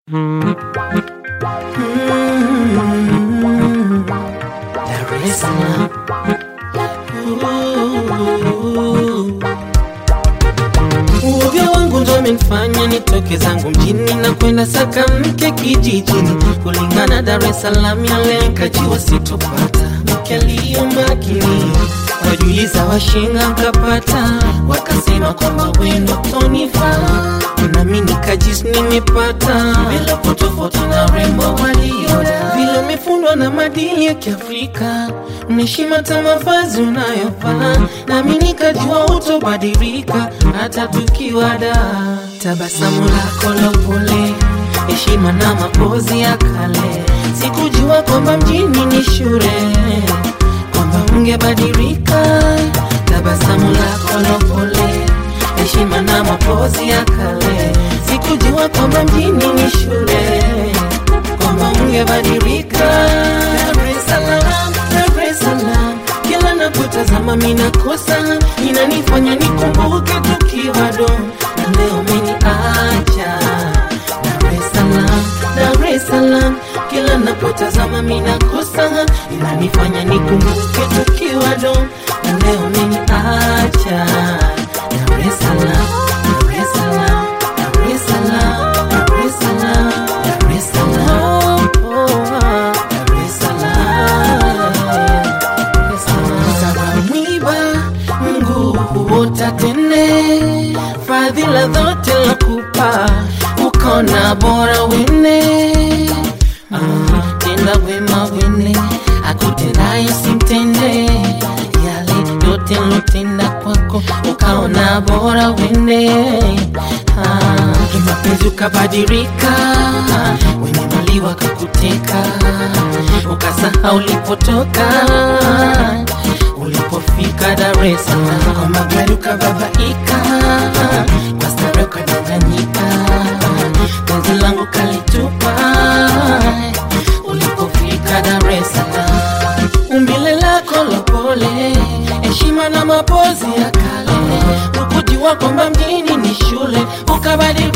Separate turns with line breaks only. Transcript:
Dar es Salaam. Uoga wangu ndo amenifanya nitoke zangu mjini na kwenda saka mke kijijini. Kulingana Dar es Salaam ya leo nikajiwa sitopata mke aliyo makini. Wajuliza washinga nkapata, wakasema kwamba wendo tonifaa, nami nikajisi nimepata bila kutofauti na rembo walioda vile umefundwa na madili ya Kiafrika, mheshima hata mavazi unayovaa, nami nikajua utobadilika hata tukiwa da. Tabasamu lako la upole, heshima na mapozi ya kale, sikujua kwamba mjini ni shule kwamba ungebadilika. Tabasamu lako la upole, heshima na mapozi ya kale, sikujua kwamba mjini ni shule kwamba ungebadilika. Dar es Salaam, Dar es Salaam, kila napotazama minakosa, inanifanya nikumbuke tukiwa do, na leo umeniacha. Dar es Salaam, Dar es Salaam, kila napotazama minakosa, inanifanya nikumbuke tukiwa do, na leo umeniacha. Dar es Salaam, Dar es Salaam, Dar es Salaam, Dar es Salaam, Dar es Salaam, oh, ah, Dar es Salaam. Sara mwiba Mungu huota tene, fadhila zote lakupa, ukaona bora wene Ah, tenda wema wene, akutendaye simtende yale yote lotenda kwako, ukaona bora wene Ah, kimapenzi ukabadilika, wenye mali wakakuteka, ukasahau ulipotoka ulipofika Dar es Salaam, kwa magari ukababaika, kwa starehe ukadanganyika, penzi langu kalitupa ulipofika Dar es Salaam, umbile lako la pole, heshima na mapozi ya kale, ukujua kwamba mjini ni shule, ukabadilika